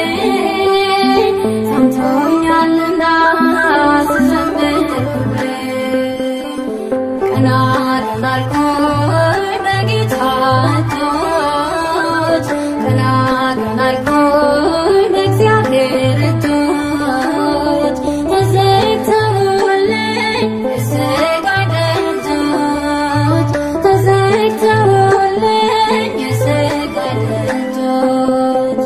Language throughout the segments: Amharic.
ሰምቶኛልና ስዘምር ሁሌ ቀና ቀና አልኩኝ በጌታ እጆች ቀና ቀና አልኩኝ በእግዚአብሔር እጆች ተዘግተውልኝ የሥጋዬ ደጆች ተዘግተውልኝ የሥጋዬ ደጆች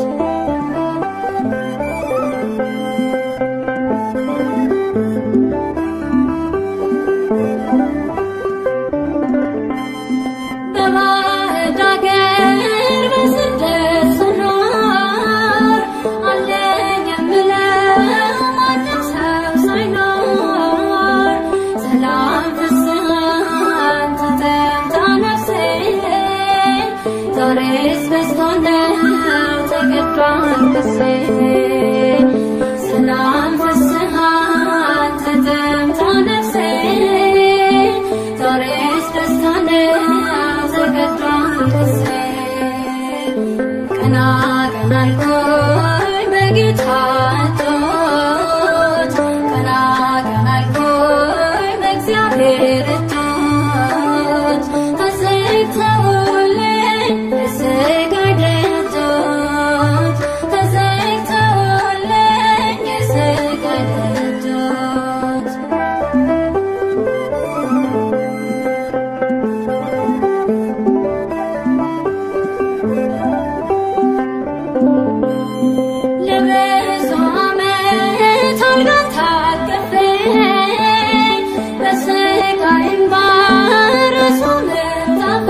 በባዕድ አገር በስደት ስኖር አለኝ የምለው ማንም ሰው ሳይኖር ሰላም ፍስሐን ተጠምታ ነፍሴ ዛሬስ በዝቶ ነው ተገዷል ክሴ ሰላም ፍስሐን ተጠምታ ነፍሴ ዛሬስ ደስታ ነው ተገዷል ክሴ ቀና ቀና አልኩኝ በጌታ እጆች ቀና ቀና አልኩኝ በእግዚአብሔር እጆች ተዘግተውልኝ የሥጋዬ ደጆች ተዘግተውልኝ የሥጋዬ ደጆች ለብዙ ዓመት አልጋን ታቅፌ በሥጋዬ እምባ ርዕሱ ምንጣፌ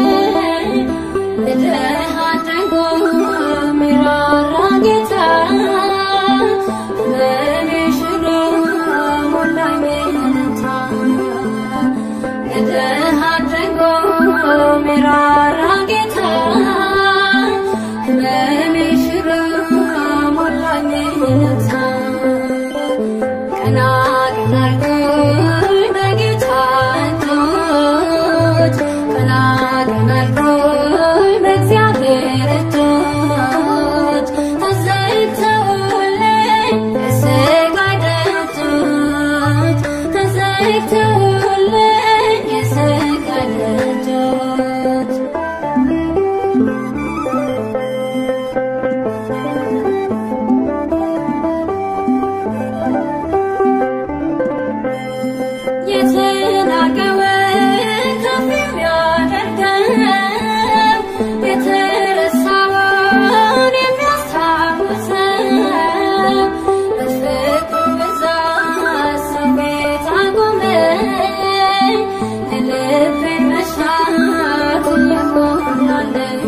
ለድሃ አድርጎ የሚራራ ጌታ ሕመሜ ሽሮ ሞላኝ እልልታ ለድሃ አድርጎ የሚራራ ጌታ ሕመሜ ሽሮ ሞላኝ እልልታ ቀና ቀና አልኩኝ በጌታ እጆች ቀና ቀና አልኩኝ በእግዚአብሔር እጆች ተዘግተውልኝ የሥጋዬ ደጆች ተዘግተውልኝ የሥጋዬ ደጆች የተናቀውን ከፍ የሚያደርገው የተረሳውን የሚያስታውሰው በፍቅሩ ብዛት ሰው ቤት አቆመኝ የልቤን መሻት እየሞላልኝ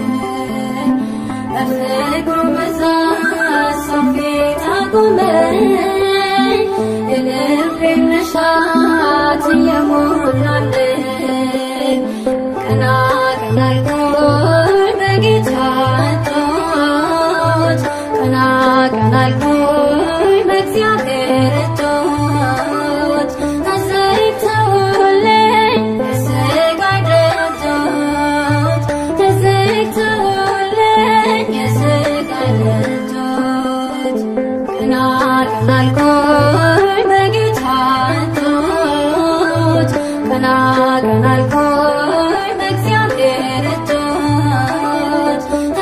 በፍቅሩ ብዛት ሰው ፊት አቆመኝ የልቤን መሻት እየሞላልኝ ቀና ቀና አልኩኝ በጌታ እጆች ቀና ቀና አልኩኝ በእግዚአብሔር እጆች ተዘግተውልኝ የሥጋዬ ደጆች ተዘግተውልኝ የሥጋዬ ደጆች ቀና ቀና አልኩኝ በጌታ እጆች ቀና ቀና አልኩኝ በእግዚአብሔር እጆች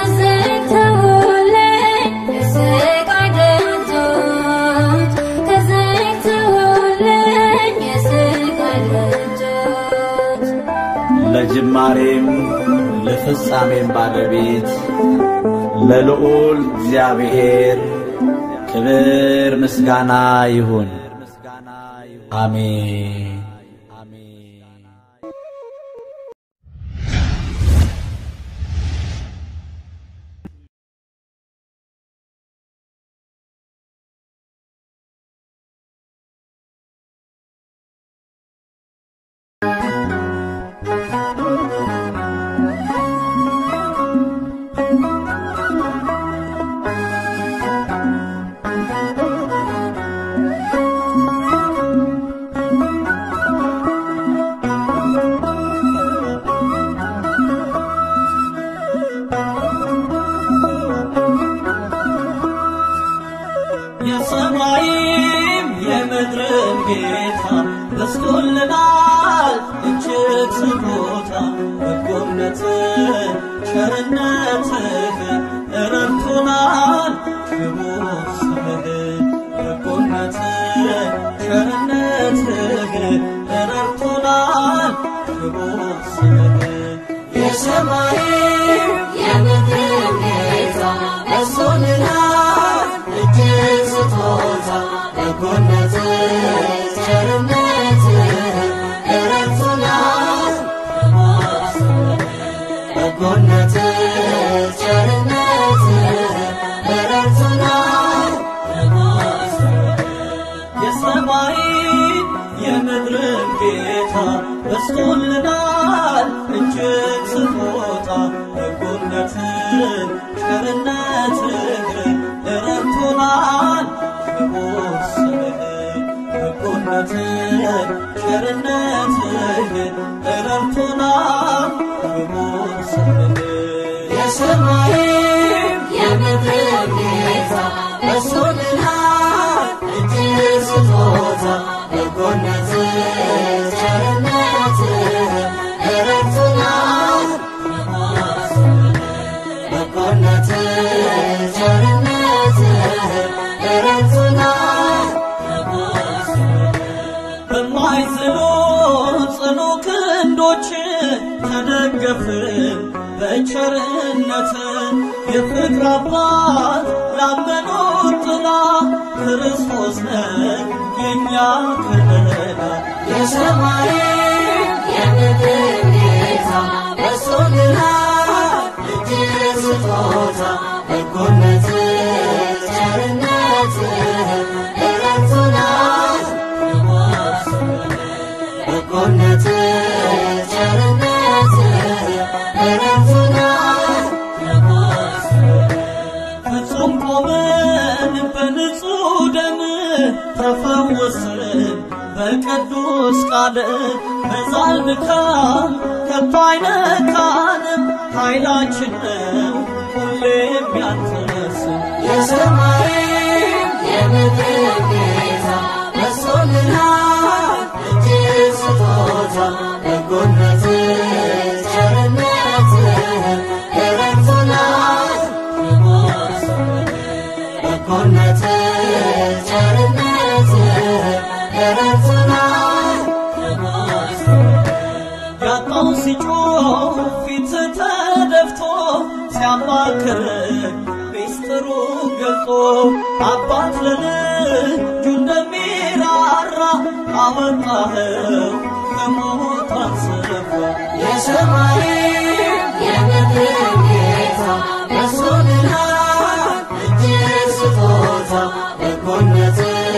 ተዘግተውልኝ የሥጋዬ ደጆች ተዘግተውልኝ የሥጋዬ ደጆች ለጅማሬም ለፍጻሜም ባለቤት ለልዑል እግዚአብሔር ክብር ምስጋና ይሁን። አሜን። ቀና የሰማይም የምድርም ጌታ በስቶልናል እጅግ ስጦታ በጎነትህ ቸርነትህ ረድቶናል ክቡር ስምህ በጎነትህ ቸርነትህ ረድቶናል ክቡር ስምህ የሰማይም የምድርም ጌታ በስቶልናል እጅግ ስጦታ በጎነትህ ቸርነትህ ረድቶናል ክቡር ስምህ በጎነትህ ቸርነትህ ረድቶናል ክቡር ስምህ የሰማይን የምድርን ጌታ በስቶልናል እጅግ ስጦታ በጎነትን ቸርነትህ ረድቶናል ክቡር ስምህ በጎነትን ቸርነትህ ረድቶናል ክቡር ስምህ የሰማይም የምድር ጌታ በስቶልናል እጅግ ስጦታ በጎነትህ ቸርነትህ ረድቶናል ክቡር ስምህ በጎነትህ ቸርነትህ ረድቶናል ክቡር ስምህ በማይዝሉ ጽኑ ክንዶች ተደገፍን በቸርነት የፍቅር አባት ላመኑት ጥላ ክርስቶስ ነህ የእኛ ከለላ የሰማይ የምድር ጌታ በስቶልናል እጅግ ስጦታ በጎነትህ ቸርነትህ ረድቶናል ክቡር ስምህ በጎነትህ ቸርነትህ ረድቶናል ክቡር ስምህ ፍጹም ቆመን በንጹሕ ደም ተፈወስን በቅዱስ ቃል መዛል ድካም ከቶ አይነካንም ኃይላችን ነው ሁሌም ያንተነስ የሰማይም የምድር ጌታ በስቶልናል እጅግ ስጦታ በጎነትህ ቸርነትህ ረድቶናል ክቡር ስምህ በጎነትህ ቸርነትህ ረድቶናል ክቡር ስምህ ያጣው ሲጮህ ፊት ተደፍቶ ሲያማክር ሚስጥሩ ገልጦ አባት ለልጁ እንደሚራራ አወጣኸው ከሞት አንስፎ የሰማይም የምድር ጌታ በስቶልናል እጅግ ስጦታ በጎነትህ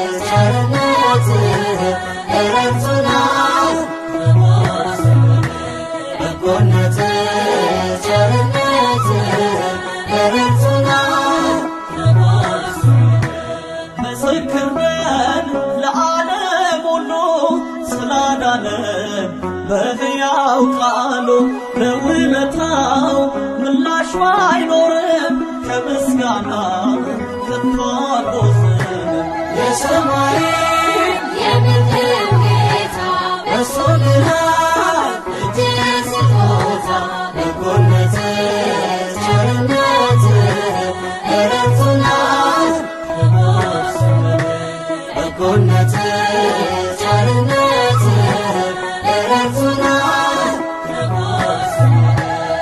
ቸርነትህ ረድቶናል ክቡር ስምህ በጎነትህ ቸርነትህ ረድቶናል ክቡር ስምህ ምስክር ነን ለዓለም ሁሉ ስላዳነን በሕያው ቃሉ ለውለታው ምላሽ ባይኖርም ከምስጋና ከቶ አልቦዝንም የሰማይም የምድር ጌታ በስቶልናል እጅግ ስጦታ በጎነትህ ቸርነትህ ረድቶናል ክቡር ስምህ በጎነትህ ቸርነትህ ረድቶናል ክቡር ስምህ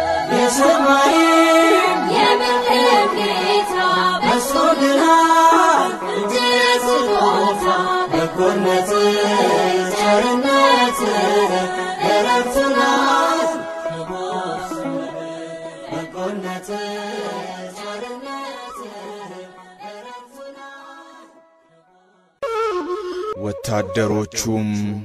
የሰማይም የምድር ጌታ በስቶልናል እጅግ ስጦታ በጎነትህ ቸርነትህ ረድቶናል ክቡር ስምህ በጎነትህ ቸርነትህ ረድቶናል ወታደሮቹም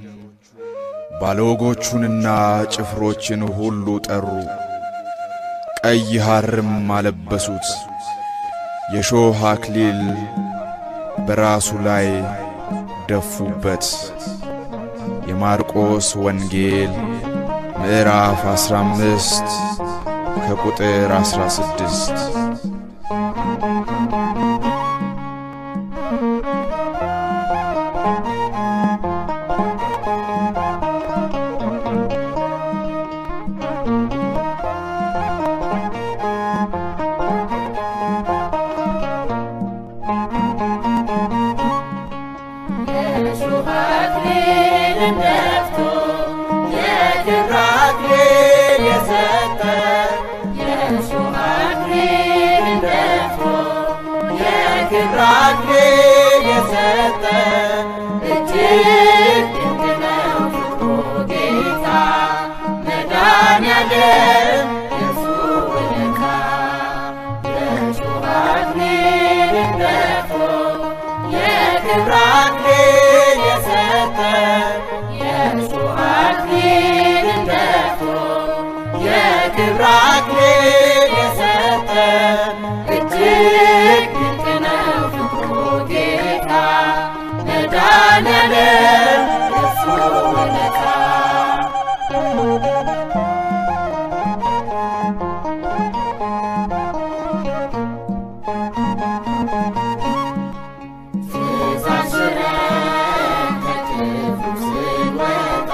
ባለወጎቹንና ጭፍሮችን ሁሉ ጠሩ፣ ቀይ ሐርም አለበሱት፣ የሾህ አክሊል በራሱ ላይ ደፉበት። የማርቆስ ወንጌል ምዕራፍ 15 ከቁጥር 16 ደፍቶ የክብር አክሊል የሰጠ የእሾህ አክሊል ደፍቶ የክብር አክሊል የሰጠ እጅግ ድንቅ ነው ፍቅሩ ጌታ መድኃኔዓለም የእርሱ ውለታ የእሾህ አክሊል ደፍቶ የክብር አክሊል የሰጠ የእሾህ አክሊል ደፍቶ የክብር አክሊል የሰጠ እጅግ ድንቅ ነው ፍቅሩ ጌታ መድኃኔዓለም የእርሱ ውለታ ተሳስረን ከክፉ ስንወጣ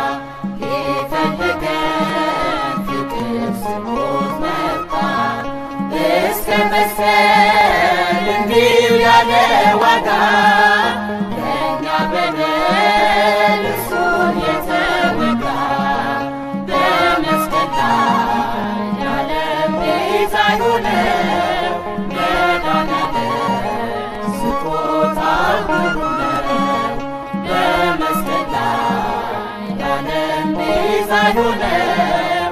ሊፈልገን ፍቅር ስሞት መጣ እስከ መስቀል እንዲሁ ያለ ዋጋ ለእኛ በደል እርሱን የተወጋ በመስቀል ላይ የዓለም ቤዛ የሆነው መድኃኔዓለም ስጦታው ግሩም ነው። በመስቀል ላይ የዓለም ቤዛ የሆነው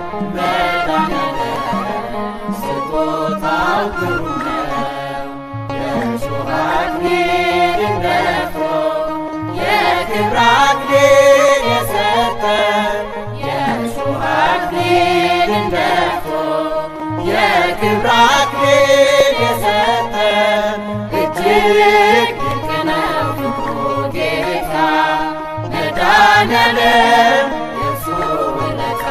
መድኃኔዓለም ስጦታው ግሩም ነው። የእሾህ አክሊልን ደፍቶ የክብር አክሊል የሰጠ የእሾህ አክሊልን ደፍቶ የክብር አክሊል የሰጠ እጅግ ድንቅ ነው ፍቅሩ ጌታ መድኃኔዓለም የእርሱ ውለታ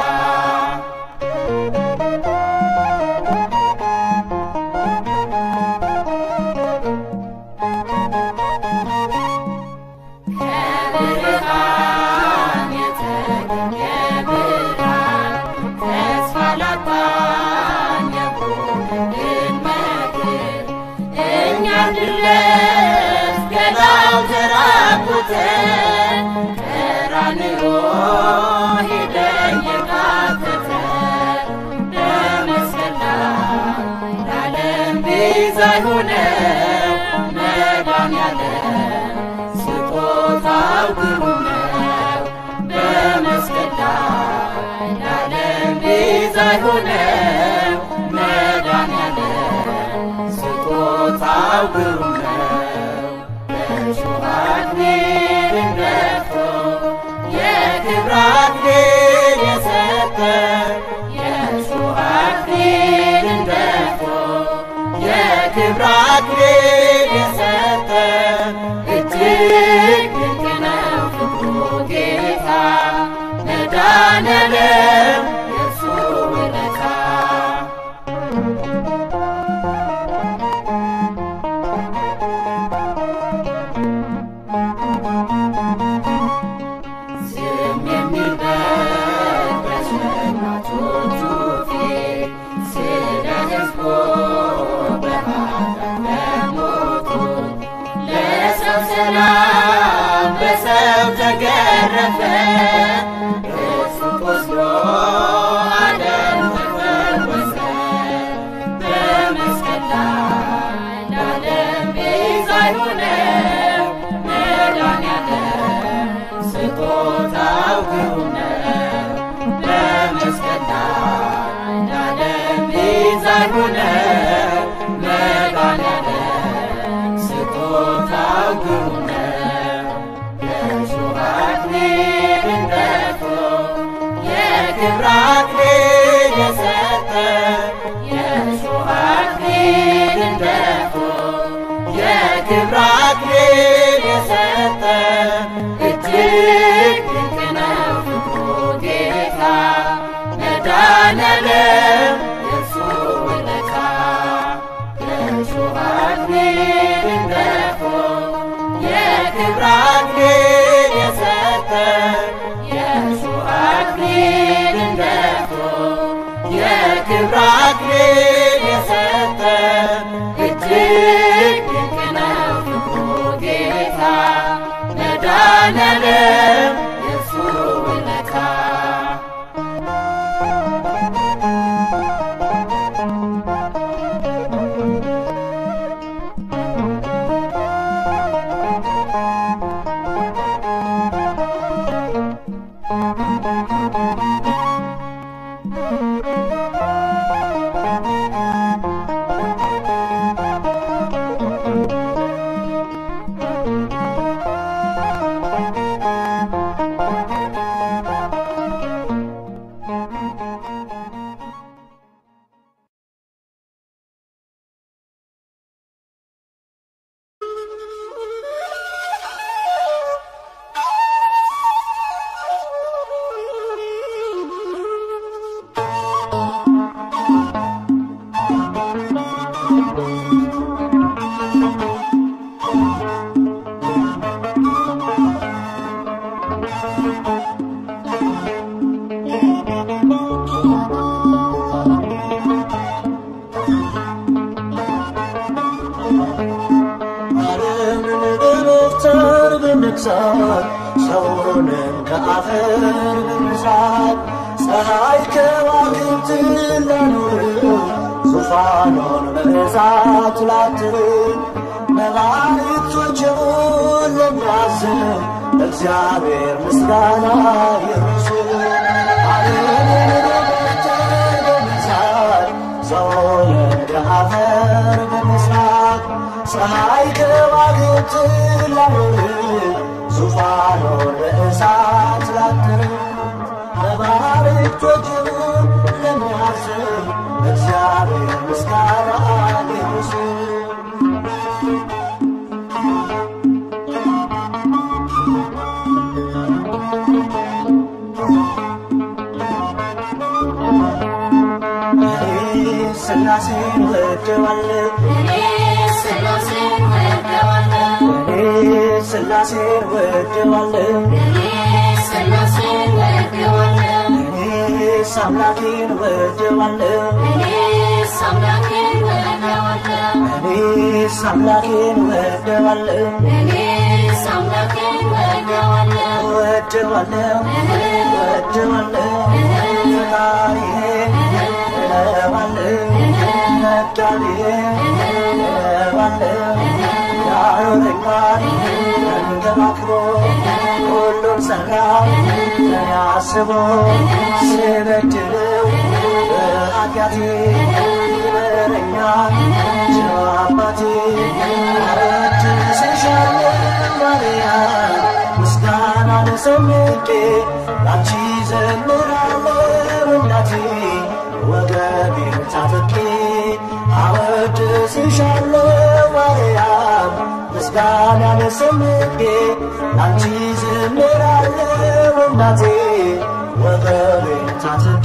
ከብርሃን የተገኘ ብርሃን ተስፋ ላጣን የቆመልን መድን እኛ እንድንለብስ ገላው ተራቁተን ቀራንዮ ሄደን የቃተተን በመስቀል ላይ ለዓለም ቤዛ የሆነው መድኃኔዓለም ስጦታው ግሩም ነው። በመስቀል ላይ ለዓለም ቤዛ የሆነው መድኃኔዓለም ስጦታው ግሩም ነው። በእሾህ አክሊልን ደፍቶ የክብር አክሊል የሰጠ የእሾህ አክሊልን ደፍቶ የክብር አክሊል የሰጠ እጅግ ድንቅ ነው ፍቅሩ ጌታ መድኃኔዓለም የእርሱ ውለታ ዝም የሚልበት በሸላቾቹ ፊት ስለ ሕዝቡ በኃጢአት ለሞቱት ለሰው ሰላም በሰው ተገረፈ እርሱ ቆስሎ ዓለም ተፈወሰ በመስቀል ላይ ለዓለም ቤዛ የሆነው መድኃኔዓለም ስጦታው ግሩም ነው። በመስቀል ላይ ለዓለም ቤዛ የሆነው መድኃኔዓለም ስጦታው ግሩም ነው። የእሾህ አክሊልን ደፍቶ የክብር አክሊል የሰጠ የእሾህ አክሊልን ደፍቶ የክብር አክሊል የሰጠ እጅግ ድንቅ ነው ፍቅሩ ጌታ መድኃኔዓለም የእርሱ ውለታ የእሾህ አክሊልን ደፍቶ የክብር አክሊል የሰጠ የእሾህ አክሊልን ደፍቶ የክብር አክሊል የሰጠ እጅግ ድንቅ ነው ፍቅሩ ጌታ መድኃኔዓለም በመግዛት ሰውንም ከአፈር በመስራት ፀሐይ ከዋክብትን ላኖር ዙፋኑን በእሳት ላትር መላእክቶችን ለሚያዝን እግዚአብሔር ምስጋና ይርሱ በመግዛት ሰውንም ከአፈር በመስራት ፀሐይ ከዋክብትን ላኖር ዙፋኑን በእሳት ላትር መባረክቶችን ለሚያስብ እግዚአብሔር ምስጋና ይድረስ። እኔ ሥላሴን ወደዋለሁ እኔ ሥላሴን ወደዋለሁ እኔ ሥላሴን ወደዋለሁ እኔ ሥላሴን ወደዋለሁ እኔስ አምላኬን ወደዋለሁ እኔስ አምላኬን ወደዋለሁ እኔስ አምላኬን ወደዋለሁ እኔስ አምላኬን ወደዋለሁ ወደዋለሁ ወደዋለሁ ፈጣሪዬን እለዋለሁ መጋቢዬን እለዋለሁ ያኖረኛል ተንከባክቦ ሁሉን ሠራ ለኔ አስቦ ስበድለው በኃጢአቴ ይምረኛል ቸር አባቴ አወድስሻለሁ ማርያም ምስጋናን ሰንቄ ላንቺ ዘምራለሁ እናቴ ወገቤን ታጥቄ አወድስሻለሁ ማርያም ምስጋናን ሰንቄ ላንቺ ዘምራለሁ እናቴ ወገቤን ታጥቄ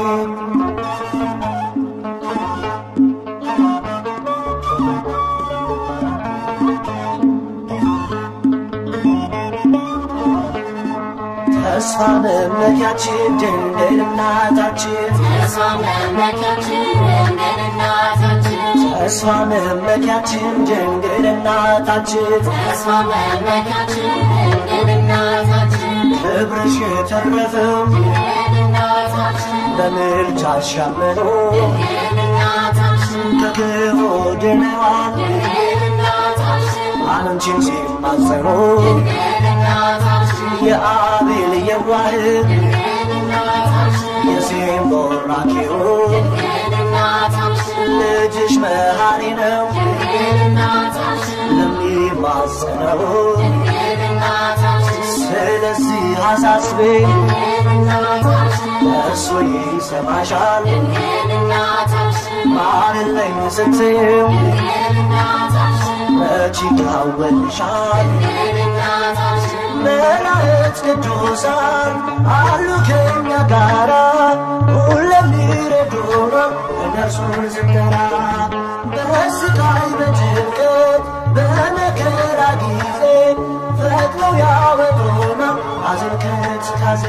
ተስፋ መመኪያችን ድንግል እናታችን ተስፋ መመኪያችን ድንግል እናታችን ተስፋ መመኪያችን ድንግል እናታችን ተስፋ መመኪያችን ድንግል እናታችን ክብርሽ የተረፈው ድንግል እናታችን በምልጃሽ ያመኑ ድንግል እናታችን ከክፉ ድነዋል ድንግል እናታችን አንቺን ሲማጸኑ ድንግል እናታችን የአቤል የዋህን ድንግል እናታችን የሴም ቦራኪው ድንግል እናታችን ልጅሽ መሐሪ ነው ድንግል እናታችን ለሚማጸነው ድንግል እናታችን ስለዚህ አሳስቤ ድንግል እናታችን እርሱ ይሰማሻል ድንግል እናታችን ማርለኝ ስትይው ድንግል እናታችን መች ይታወልሻል ድንግል እናታችን መላእክት ቅዱሳን አሉ ከኛ ጋራ ሁሌም ሊረዱን እነርሱን ስንጠራ በስቃይ በጭንቀት በመከራ ጊዜ ፈጥነው ያወጡናል ሐዘን ከትካዜ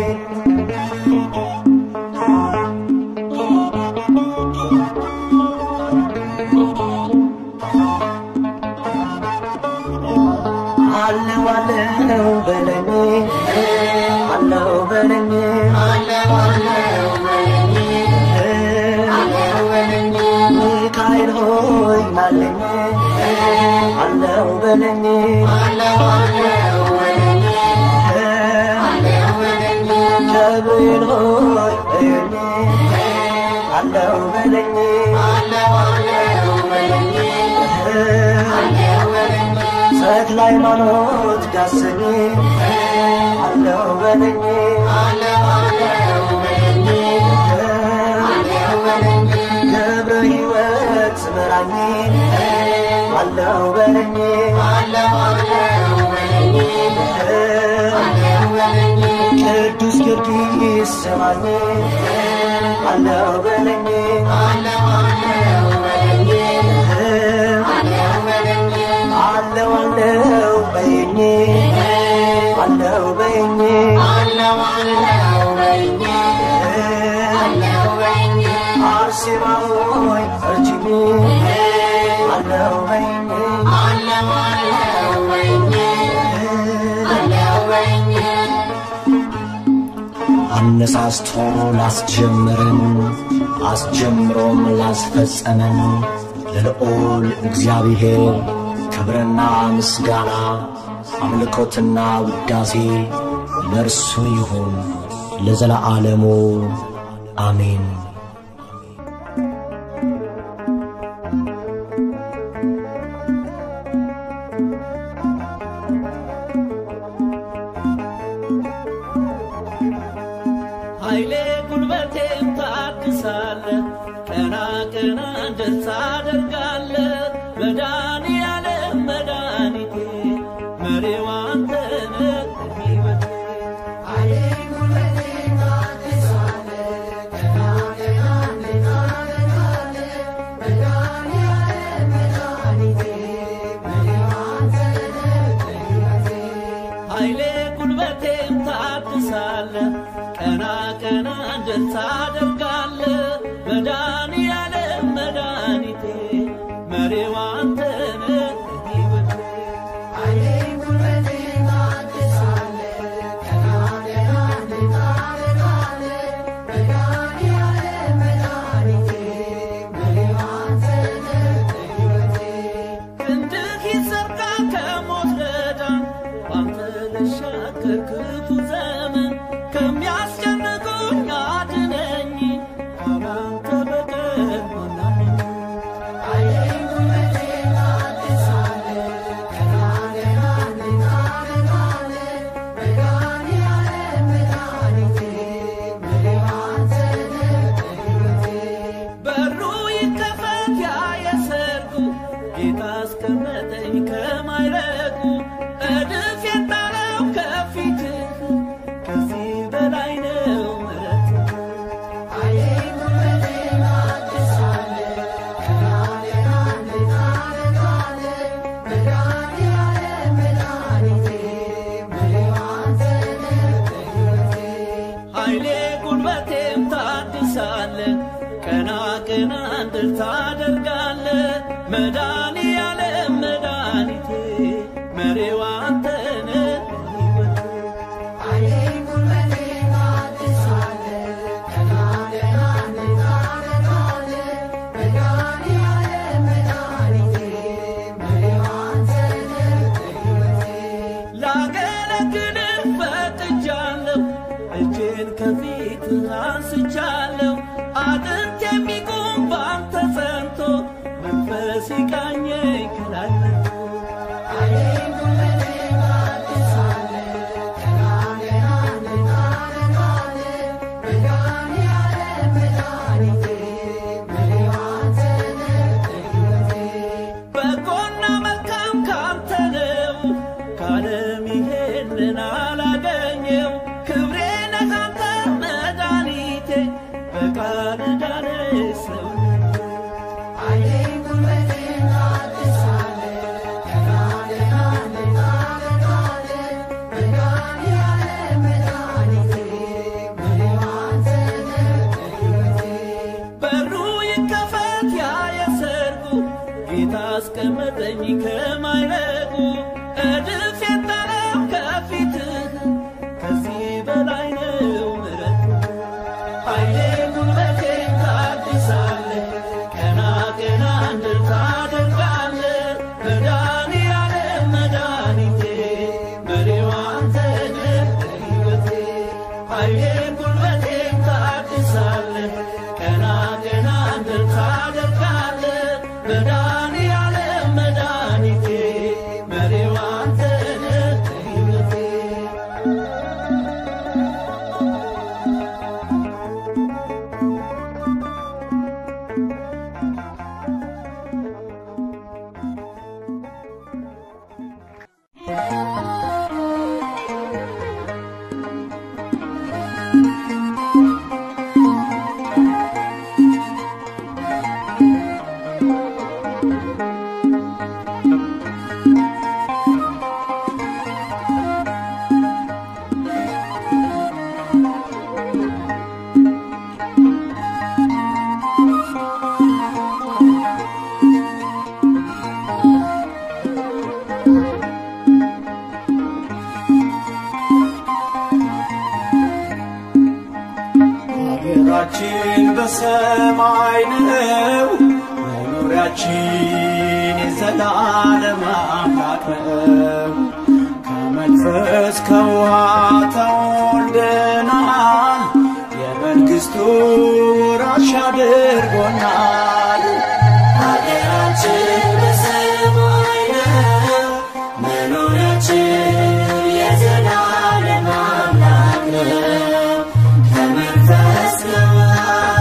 አለው አለው በለኝ አለው በለኝ አለው አለው በለኝ አለው በለኝ ሚካኤል ሆይ ማለኝ አለው በለኝ አለው አለው በለኝ አለው በለኝ ገብርኤል ሆይ እኔ አለው በለኝ አለው አለው በለኝ አለው በለኝ ተክለ ሃይማኖት ዳሰኝ አለው በለኝ አለው አለው በለኝ አለው በለኝ ገብረ ሕይወት ምራኝ አለው በለኝ አለው አለው በለኝ አለው በለኝ ቅዱስ ጊዮርጊስ ስማኝ አለው በለኝ አለው አለው በለኝ አለው በለኝ አለው አለው በይኝ አለው በይኝ አለው አለው በለኝ አለው በለኝ አርሴማ ሆይ እርጅኝ አለው በይኝ አለው አለው በለኝ አነሳስቶ ላስጀምርን አስጀምሮም ላስፈጸመን ለልዑል እግዚአብሔር ክብርና ምስጋና አምልኮትና ውዳሴ ለእርሱ ይሁን ለዘለዓለሙ አሜን። ኃይሌ ጉልበቴም ታድሳለ ቀና ቀና ደስ ታደርጋለ መድኃኒዓለም መድኃኒቴ መሪው አንተ ነህ ሕይወቴ ኃይሌ ጉልበቴም ታድሳለ ቀና ቀና ደስ ታደርጋለ መድኃኒዓለም መድኃኒቴ መሪው አንተ ነህ ሕይወቴ ክንድህ ይዘርጋ ከሞት ረዳን ባንተ ልሻገር ክፉ ዘመን ከሚያስጨንቁኝ አድነኝ ካላንተ በቀር ማናለኝ በሩ ይከፈት ያ የሰርጉ ጌታ አስቀመጠኝ ከማይረጉ እድፍ የጣለው ከፊትህ ከዚህ በላይ ነው ምሕረትህ ኃይሌ ጉልበቴም ታድሳለ ቀና ቀና እንድል ታደርጋለ መድኃኒዓለም መድኃኒቴ መሪው አንተ ነህ ሕይወቴ ላገለግልህ ፈቅጃለሁ እጄን ከፊት አንስቻለሁ አጥንት የሚቆም ባንተ ጸንቶ መንፈስ ይቃኘኝ ከላይ መጥቶ በጎና መልካም ካንተ ነው ካለም ይሄንን አላገኘው ክብሬ ነህ አንተ መድኃኒቴ በቃል ዳነ ሰው በሩ ይከፈት ያ የሰርጉ ጌታ አስቀመጠኝ ከማይረጉ እድፍ የጣለው ከፊትህ ከዚህ በላይ ነው ምሕረትህ ኃይሌ ጉልበቴ ታድሳለ ቀና ቀና እንድል ታደርጋለ መድኃኒዓለም መድኃኒቴ መሪው አንተ ነህ ሕይወቴ ኃይሌ ጉልበቴ ታድሳለ ቀና ቀና እንድል ታደርጋለ መድኃኒዓለም መድኃኒቴ መሪው አንተ ነህ በሰማይ ነው መኖሪያችን የዘላለም አምላክ ነው። ከመንፈስ ከውሃ ተወልደናል፣ የመንግሥቱ ወራሽ አድርጎናል። ሀገራችን በሰማይ ነው፣ መኖሪያችን የዘላለም አምላክ ነው። ከመንፈስ ከውሃ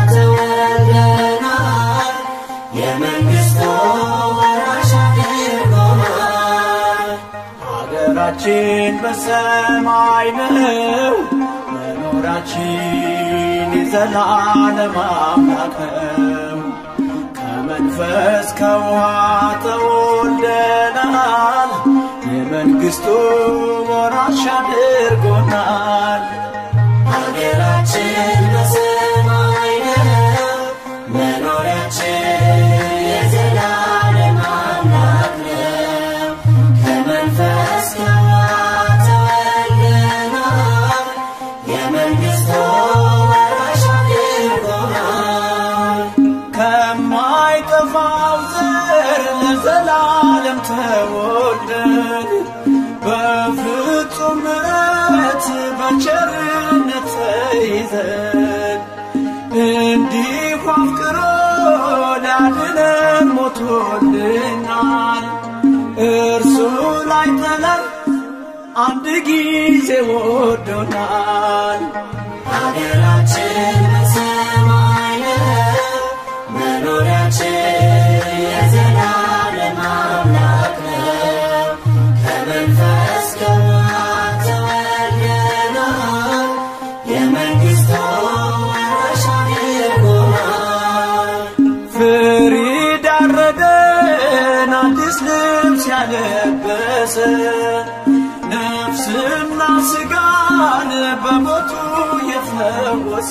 ተወልደናል፣ የመንግሥቱ ወራሽ አድርጎናል። ሀገራችን በሰማይ ነው፣ መኖራችን የዘላለም አምላክ ነው። ከመንፈስ ከውሃ ተወልደናል፣ የመንግሥቱ ወራሽ አድርጎናል። ሀገራችን በሰማይ ነው፣ መኖሪያችን የዘላለም አምላክ ነው። ከመንፈስ ከውሃ ተወልደናል፣ የመንግሥቱ ወራሽ አድርጎናል። ከማይጠፋው ዘር ለዘላለም ተወልደን በፍጹም ምሕረት በቸርነት ተይዘን እንዲሁ አፍቅሮ ሊያድነን ሞቶልናል። እርሱ ላይ ጥለን አንድ ጊዜ ወዶናል። ሀገራችን በሰማይ ነው፣ መኖሪያችን የዘላለም አምላክ ነው። ከመንፈስ ከውሃ ተወልደናል፣ የመንግሥቱ ወራሽ አድርጎናል። ፍሪድ ያረደን አዲስ ልብስ ያለበሰ ነፍስና ስጋን በሞቱ የፈወሰ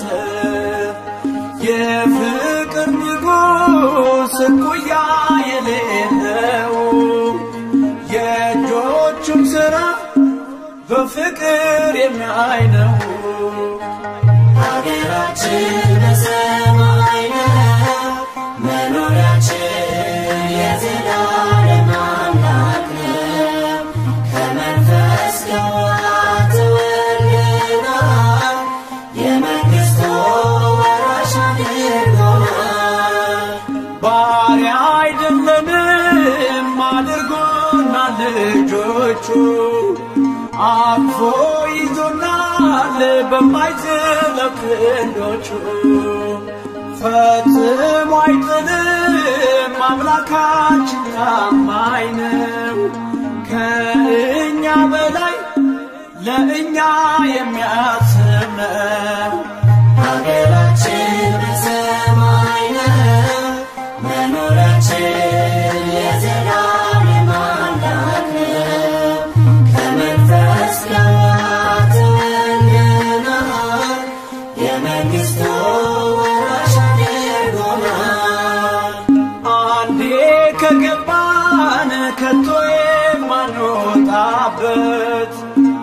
የፍቅር ንጉሥ እኩያ የሌለው የእጆቹም ሥራ በፍቅር የሚያይ ነው። ሀገራችን በሰማይ ነው፣ መኖሪያችን የዘላለም አምላክ ነው። ከመንፈስ ከውሃ ተወልደናል፣ የመንግሥቱ ወራሽ አድርጎናል። ባሪያ አይደለንም አድርጎናል ልጆቹ አቅፎ ይዞናል በማይዝለው ክንዶቹ ፈጽሞ አይጥልም አምላካችን ታማኝ ነው ከእኛ በላይ ለእኛ የሚያስብ ነው ሀገራችን በሰማይ ነው፣ መኖሪያችን የዘላለም አምላክ ነው። ከመንፈስ ከውሃ ተወልደናል፣ የመንግሥቱ ወራሽ አድርጎናል። አንዴ ከገባን ከቶ የማንወጣበት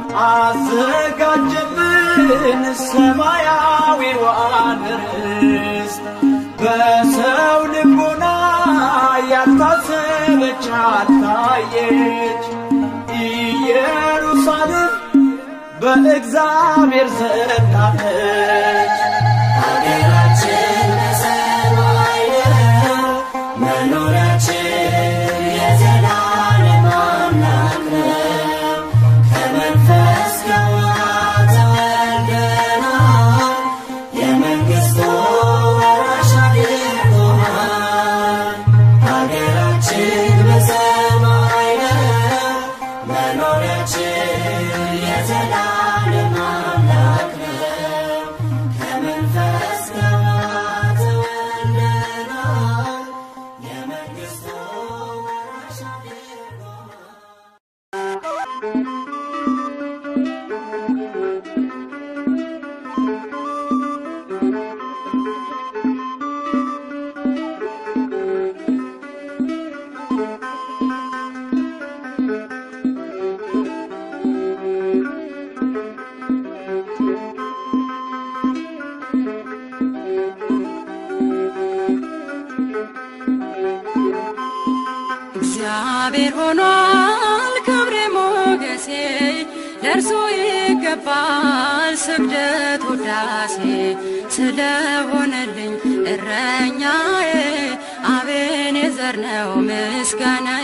አዘጋጀልን ሰማያዊዋን ርስት በሰው ልቦና ያልታሰበች አልታየች ኢየሩሳሌም በእግዚአብሔር ዘንድ አለች። ሀገራችን በሰማይ ነው፣ መኖሪያችን የዘላለም አምላክ ነው። ከመንፈስ ከውሃ ተወልደናል፣ የመንግሥቱ ወራሽ አድርጎናል። ሀገራችን በሰማይ ነው፣ መኖሪያችን የዘላለም አምላክ ነው። ከመንፈስ ከውሃ ተወልደናል፣ የመንግሥቱ ወራሽ አድርጎናል። ሆኗል ክብሬ ሞገሴ ለእርሱ ይገባል ስግደት ውዳሴ ስለሆነልኝ እረኛዬ አቤኔዘር ነው ምስጋናዬ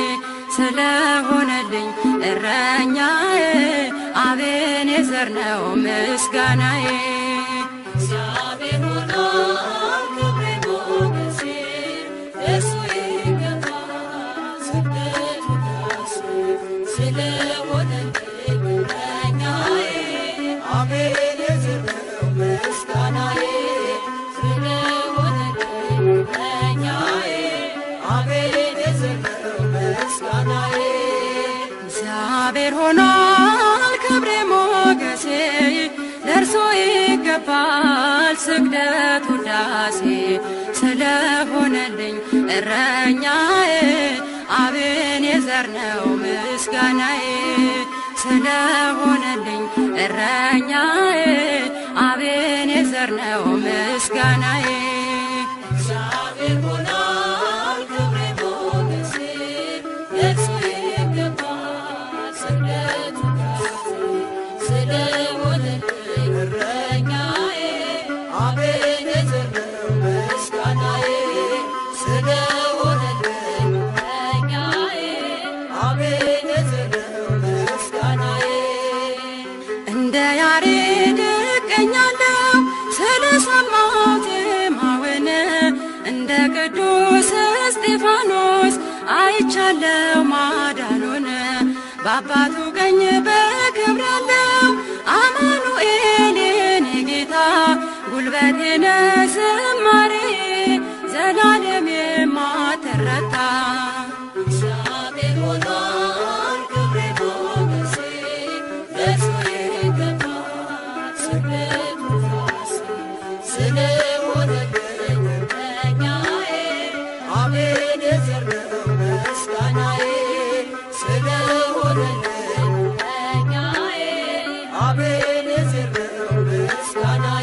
ስለሆነልኝ እረኛዬ አቤኔዘር ነው ምስጋናዬ እግዚአብሔር ሆኗል ክብሬ ሞገሴ ለእርሱ ይገባል ስግደት ውዳሴ ስለሆነልኝ እረኛዬ አቤኔዘር ነው ምስጋናዬ ስለሆነልኝ እረኛዬ አቤኔዘር ነው ምስጋናዬ እግዚአብሔር ሆኗል ክብሬ ሞገሴ ለእርሶ ይገባል ስግደት ውዳሴ ስለሆነልኝ እረኛዬ አቤኔዘር ነው ምስጋናዬ ስለሆነልኝ እረኛዬ አቤኔዘር ነው ምስጋናዬ እግዚአብሔር ሆኗል ክብሬ ሞገሴ ለእርሱ ይገባል ስግደት ውዳሴ ስለሆነልኝ እረኛዬ አቤኔዘር ነው ምስጋናዬ ስለሆነልኝ እረኛዬ አቤኔዘር ነው ምስጋናዬ እንደ ያሬድ እቀኛለሁ ስለሰማሁት ዜማውን እንደ ቅዱስ እስጢፋኖስ አይቻለው ማዳኑን በአባቱ ቀኝ በክብር ያለው አማኑኤል የኔ ጌታ ጉልበቴነ ዝማሬ ዘላለም የማትረታ እግዚአብሔር ሆኗል ክብሬ ሞገሴ ለእርሱ ይገባል ስግደት ውዳሴ ስለሆነልኝ እረኛዬ አቤኔዘር ነው ምስጋናዬ ስለሆነልኝ እረኛዬ አቤኔዘር ነው ምስጋናዬ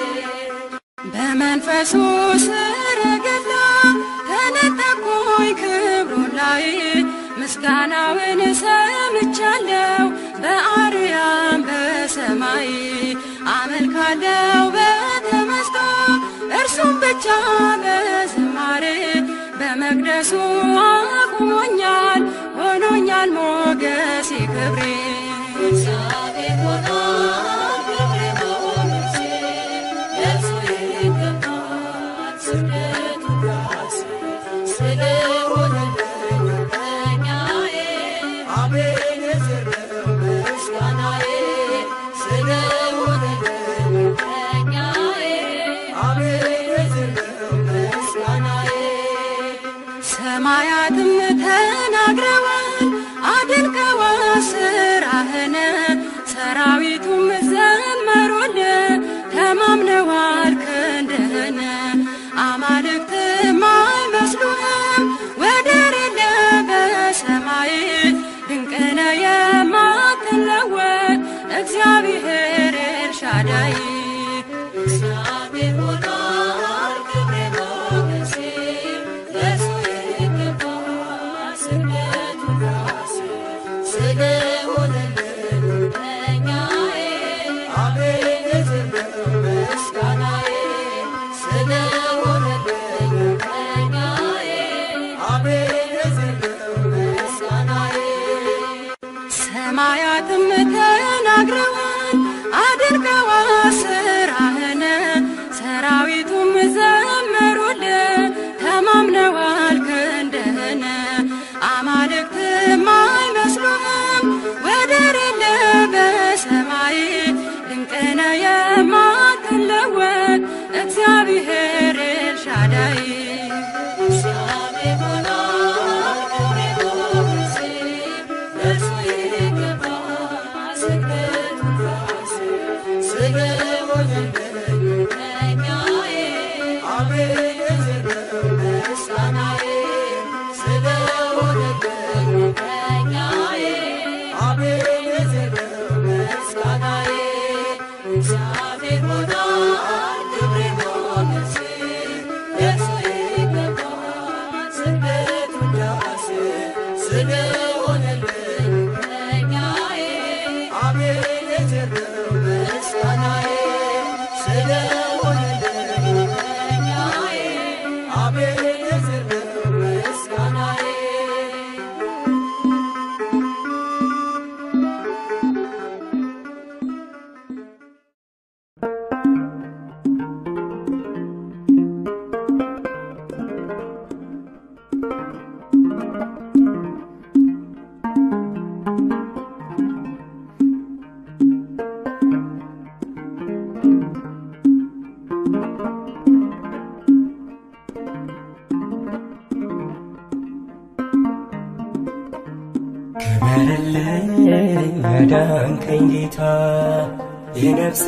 በመንፈሱ ሰረገላ ተነጠቅኩኝ ክብሩን ላይ ምስጋናውን ሰምቻለሁ በአርያም በሰማይ አመልካለው በተመስጦ እርሱም ብቻ በዝማሬ በመቅደሱ አቁሞኛል ሆኖኛል ሞገሴ ክብሬ እግዚአብሔር ሆኗል ክብሬ ሞገሴ ለእርሱ ይገባል ስግደት ውዳሴ ስለሆነልኝ እረኛዬ አቤኔዘር ነው ምስጋናዬ ስለሆነልኝ እረኛዬ አቤኔዘር ነው ምስጋናዬ ሰማያትም ተናግረዋል አድንቀዋል ስራህን ሰራዊቱም ዘመሩል ተማምነዋል ክንድህን አማልክትም አይመስሉህም ወደር የለ በሰማይ ድንቅነ የማትለወጥ እግዚአብሔር ኤልሻዳይ እግዚአብሔር ሆኗል ክብሬ ሞገሴ ለእርሱ ይገባል ስግደት ውዳሴ ስለሆነልኝ እረኛዬ አቤኔዘር ነው ምስጋናዬ ስለሆነልኝ እረኛዬ አቤኔዘር ነው ምስጋናዬ ሰማያትም ተናግረዋል አድርገዋል ስራህን ሰራዊቱም ዘመሩል ተማምነዋል ክንድህን አማልክትም አይመስሉህም ወደር የለ በሰማይ ድንቅነ የማትለወጥ እግዚአብሔር ኤልሻዳይ እግዚአብሔር ሆኗል ክብሬ ሞገሴ ለእርሱ ይገባል ስግደት ክበርልኝ ያዳንከኝ ጌታ የነፍሴ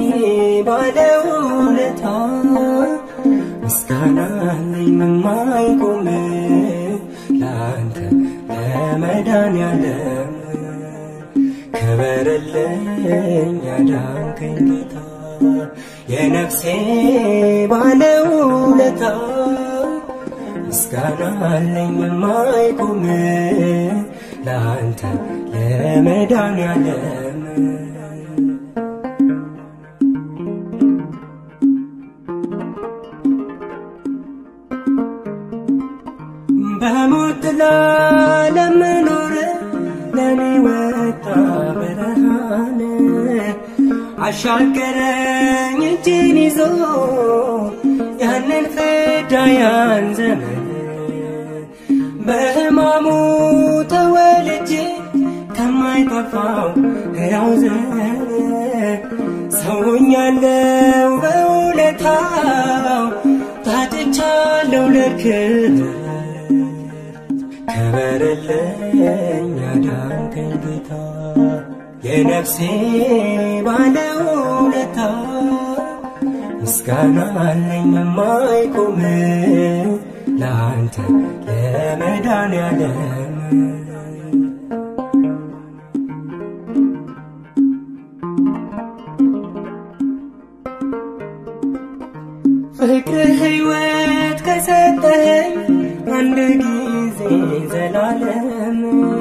ባለውለታ ምስጋና አለኝ የማይቆም ለአንተ ለመድኃኔዓለም ክበርልኝ ያዳንከኝ ጌታ የነፍሴ ባለውለታ ምስጋና አለኝ የማይቆም ለአንተ ለመድኃኔዓለም በሞት ጥላ ለምኖር ለኔ ወጣ ብርሃን አሻገረኝ እጅን ይዞ ያንን ፍዳ ያን ዘመን በሕማሙ ተወልጄ ከማይጠፋው ሕያው ዘር ሰውኛለው በውለታው ታጥቻለው ለክብር ክበርልኝ ያዳንከኝ ጌታ የነፍሴ ባለውለታ ምስጋና አለኝ የማይቆም ለአንተ ለመድኃኔዓለም ፍቅር ሕይወት ከሰጠኝ አንድ ጊዜ ዘላለም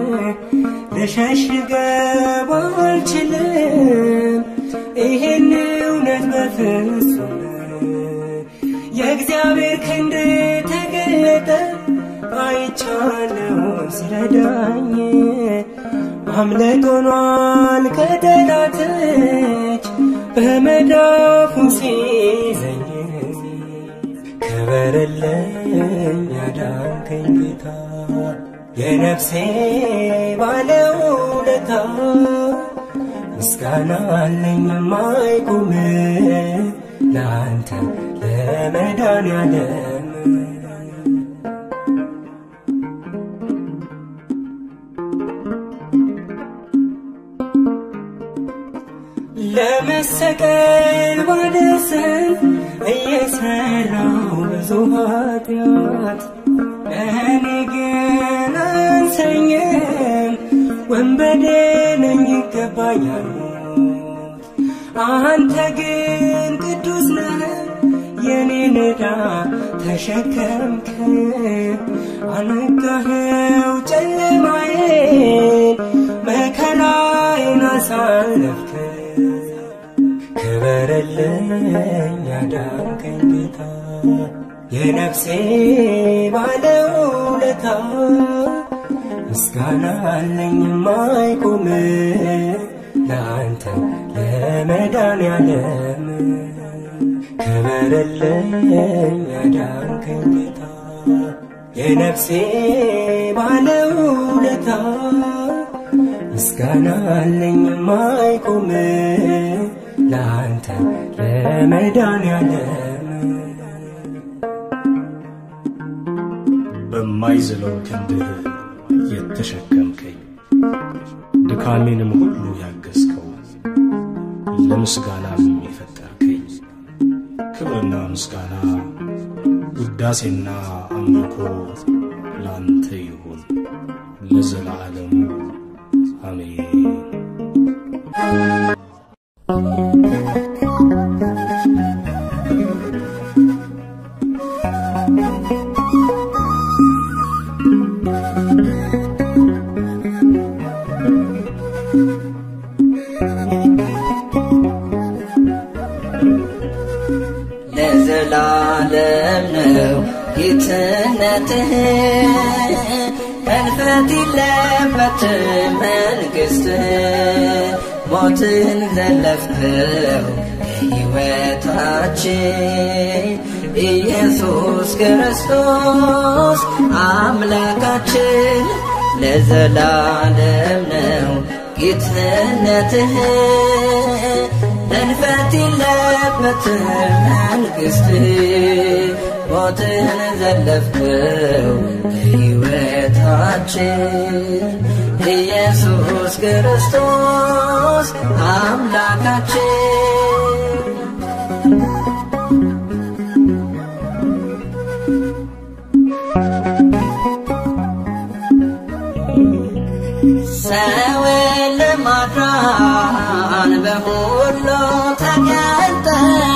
ልሸሽገው አልችልም ይሄን እውነት በፍጹም የእግዚአብሔር ክንድ ተገለጠ አይቻለው ሲረዳኝ አምለጥ ሆኗል ከጠላት እጅ በመዳፉ ሲይዘኝ ክበርልኝ ያዳንከኝ ጌታ የነፍሴ ባለውለታ ምስጋና አለኝ የማይቆም ለአንተ ለመድኃኔዓለም ለመሰቀል ባደሰን እየሰራው ብዙ ኃጢአት እኔ ግን አንሰኝም ወንበዴ ነኝ ይገባኛል አንተ ግን ቅዱስ ነህ የኔን ዕዳ ተሸከምክ አነጋኸው ጨለማዬን መከራዬን አሳለፍክ ክበርልኝ ያዳንከኝ ጌታ የነፍሴ ባለውለታ ምስጋና አለኝ የማይቆም ለአንተ ለመድኃኔዓለም ክበርልኝ ያዳንከኝ ጌታ የነፍሴ ባለውለታ ምስጋና አለኝ የማይቆም ለአንተ ለመድኃኔዓለም በማይዝለው ክንድህ የተሸከምከኝ ድካሜንም ሁሉ ያገዝከው ለምስጋናም የፈጠርከኝ ክብርና ምስጋና ውዳሴና አምልኮ ላንተ ይሁን ለዘላለሙ አሜን። ለዘላለም ነው ጌትነትህ ሕልፈት የለበትም መንግሥትህ ሞትን ዘለፍከው ሕይወታችን ኢየሱስ ክርስቶስ አምላካችን ለዘላለም ነው ጌትነትህ ሕልፈት የለበትም መንግሥትህ ሞትን ዘለፍከው ሕይወታችን ኢየሱስ ክርስቶስ አምላካችን ሰውን ለማዳን በሁሉ ተገልጠ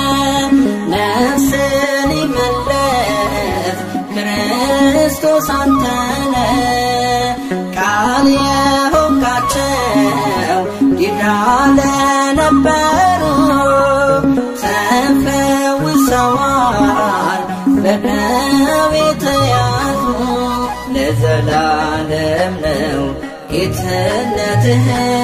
ነፍስን ይመለስ ክርስቶስ አንተነ ቃል የሆንካቸው ዲዳ ለነበሩ ተፈውሰዋል በደዌ ተያዙ ለዘላለም ነው ጌትነትህ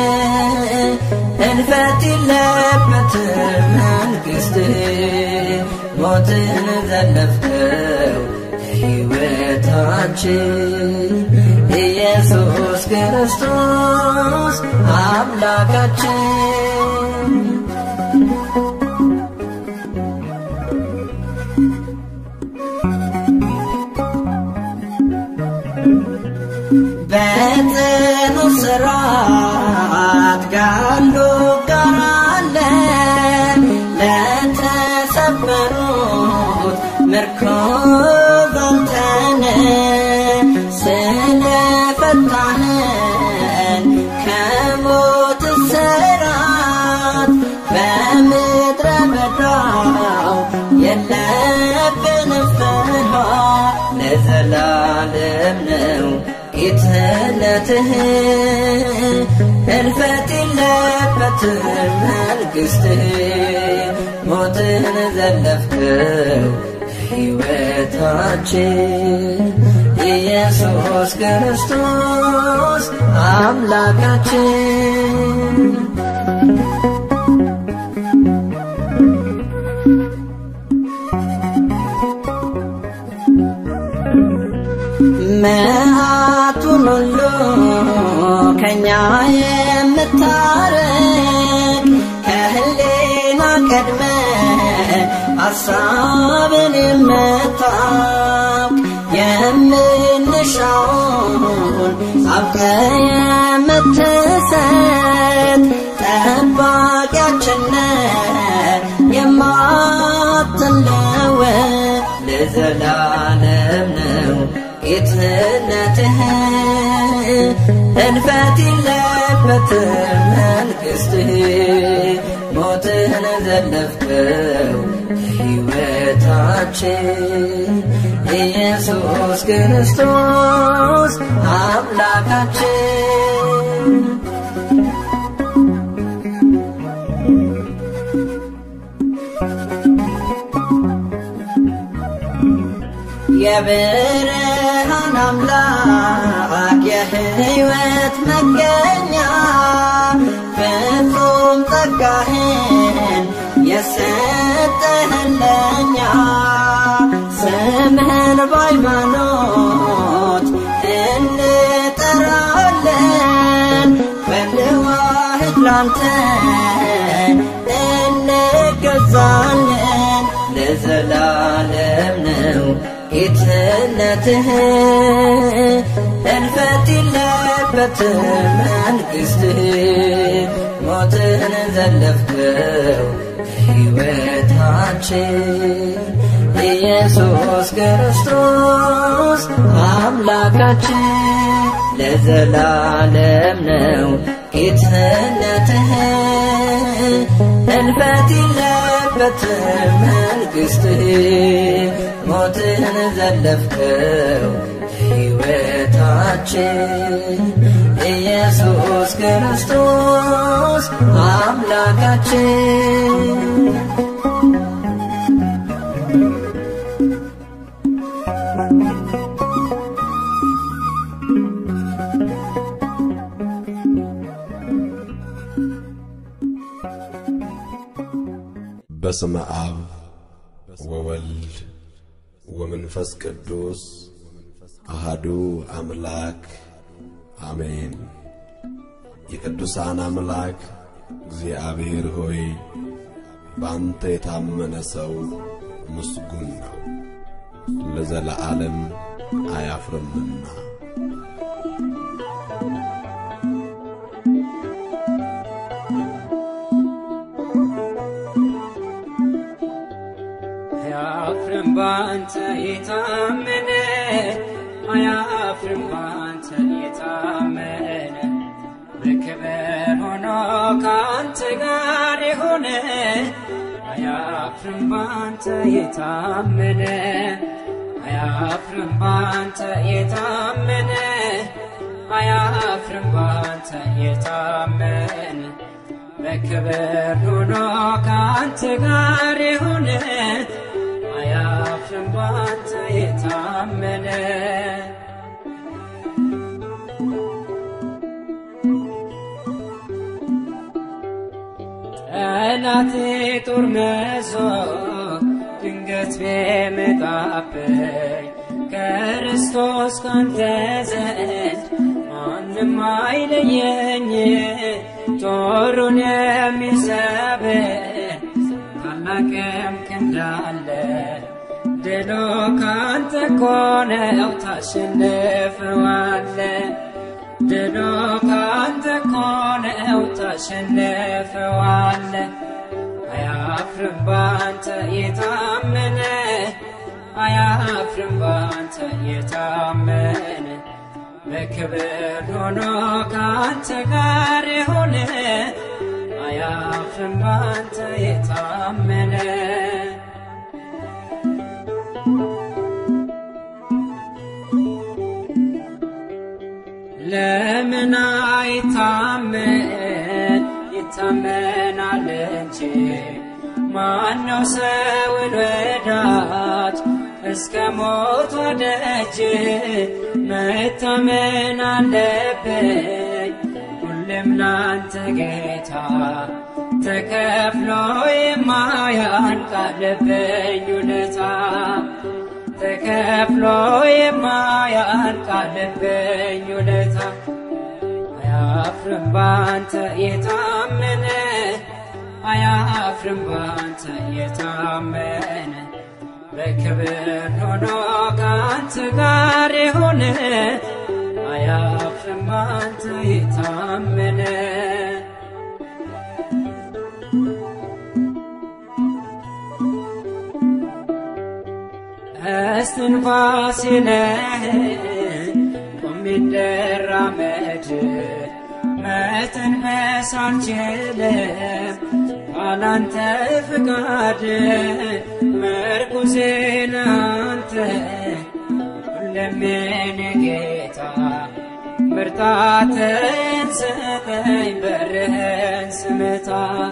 እንፈት የለበትም መንግሥትህ ሞትን ዘለፍከው ሕይወታችን ኢየሱስ ክርስቶስ አምላካችን በጽኑ ስራት ጋሉ ጋር አለ ለተሰበሩት ምርኮዝ አንተነ ስለፈታህን ከሞት ስራት በምድረ በዳው የለብንም ፍርሃት ለዘላለም ነው ጌትነትህ እልፈት የለበትም መንግሥትህ ሞትን ዘለፍከው ሕይወታችን ኢየሱስ ክርስቶስ አምላካችን መዓቱን ሁሉ ከኛ የምታረቅ ከህሌና ቀድመ ሐሳብን የምታውቅ የምንሻውን አውቀ የምትሰጥ ጠባቂያችን የማትለወጥ ለዘላለም ነው ጌትነትህ እልፈት የለበትም መንግሥትህ ሞትን ዘለፍከው ሕይወታችን ኢየሱስ ክርስቶስ አምላካችን የብርሃን አምላክ የሕይወት መገኛ ፍጹም ጸጋህን የሰጠህን ለኛ ስምህን በሃይማኖት እንጠራለን በልዋህድ ላንተ እንገዛለን ለዘላለም ነው ጌትነትህ እልፈት የለበትም መንግሥትህ ሞትን ዘለፍከው ሕይወታችን ኢየሱስ ክርስቶስ አምላካችን ለዘላለም ነው ጌትነትህ እልፈት የለበትም መንግሥትህ ሞትን ዘለፍከው ሕይወታችን ኢየሱስ ክርስቶስ አምላካችን በስመ አብ ወወልድ ወመንፈስ ቅዱስ አሃዱ አምላክ አሜን። የቅዱሳን አምላክ እግዚአብሔር ሆይ በአንተ የታመነ ሰው ምስጉን ነው፣ ለዘለዓለም አያፍርምና። ባንተ የታመነ አያፍርም ባንተ የታመነ በክብር ሆኖ ከአንተ ጋር የሆነ አያፍርም ባንተ የታመነ አያፍርም ባንተ የታመነ አያፍርም ባንተ የታመነ በክብር ሆኖ ከአንተ ጋር የሆነ አያፍርም ባንተ የታመነ ጠላቴ ጦር መዞ ድንገት ቢመጣብኝ ክርስቶስ ካንተ ዘንድ ማንም አይለየኝ ጦሩን የሚሰብር ታላቅም ክንድ አለ ድሉ ካንተ እኮ ነው ታሸንፈዋለ ድሉ ካንተ እኮ ነው ታሸንፈዋለ አያፍርም ባንተ የታመነ አያፍርም ባንተ የታመነ በክብር ሆኖ ከአንተ ጋር የሆነ አያፍርም ባንተ የታመነ ለምን አይታመን ይታመናል እንጂ ማነው ሰውን ወዳጅ እስከ ሞት ወደጅ መታመን አለብኝ ሁሌም ላንተ ጌታ ተከፍሎ የማያልቅ አለብኝ ውለታ ተከፍሎ የማያልቅ አለብኝ ውለታ አያፍርም ባንተ የታመነ አያፍርም ባንተ የታመነ በክብር ሆኖ ከአንተ ጋር የሆነ አያፍርም ባንተ የታመነ እስትንፋሴ ነህ ቆሜ ልራመድ መተንፈስ አልችልም ካላንተ ፍቃድ መርኩዜ አንተ ሁሌም የኔ ጌታ ብርታትን ስጠኝ በርህን ስመታ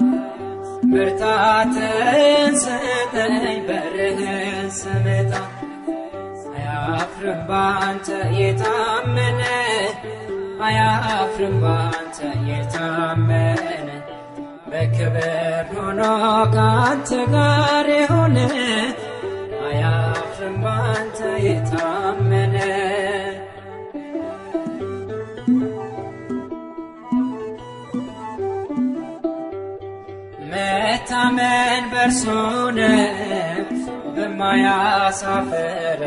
ብርታትን ስጠኝ በርህን ስመታ አያፍርም ባንተ የታመነ አያፍርም ባንተ የታመነ በክብር ሆኖ ከአንተ ጋር የሆነ አያፍርም ባንተ የታመነ መታመን በርሱ ነው በማያሳፍር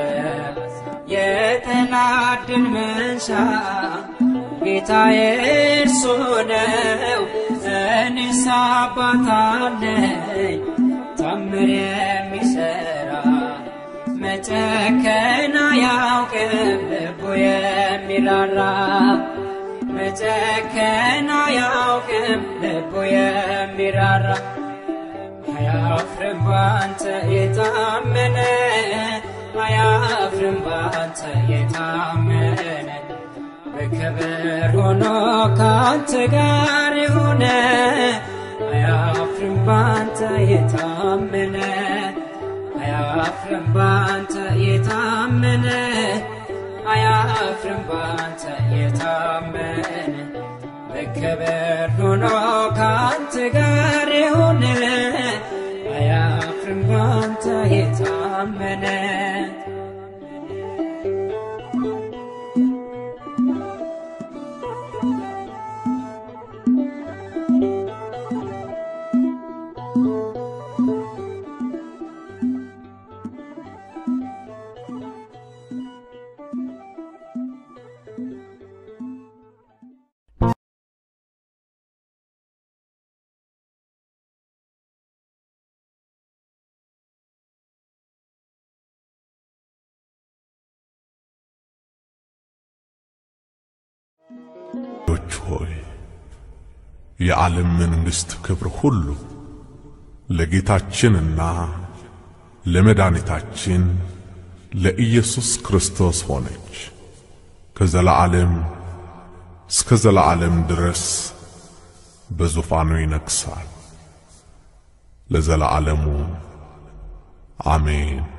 የጠላት ድል መንሻ ጌታዬ እርሱ ነው። እኔስ አባት አለኝ ታምር የሚሰራ መጨከን አያውቅም ልቡ የሚራራ መጨከን አያውቅም ልቡ የሚራራ አያፍርም ባንተ የታመነ አያፍርም ባንተ የታመነ በክብር ሆኖ ከአንተ ጋር የሆነ አያፍርም ባንተ የታመነ አያፍርም ባንተ የታመነ አያፍርም ባንተ የታመነ በክብር ሆኖ ከአንተ ጋር የሆነ አያፍርም ባንተ የታመነ ልጆች ሆይ የዓለም መንግሥት ክብር ሁሉ ለጌታችንና ለመድኃኒታችን ለኢየሱስ ክርስቶስ ሆነች። ከዘላዓለም እስከ ዘላዓለም ድረስ በዙፋኑ ይነግሣል። ለዘላለሙ አሜን።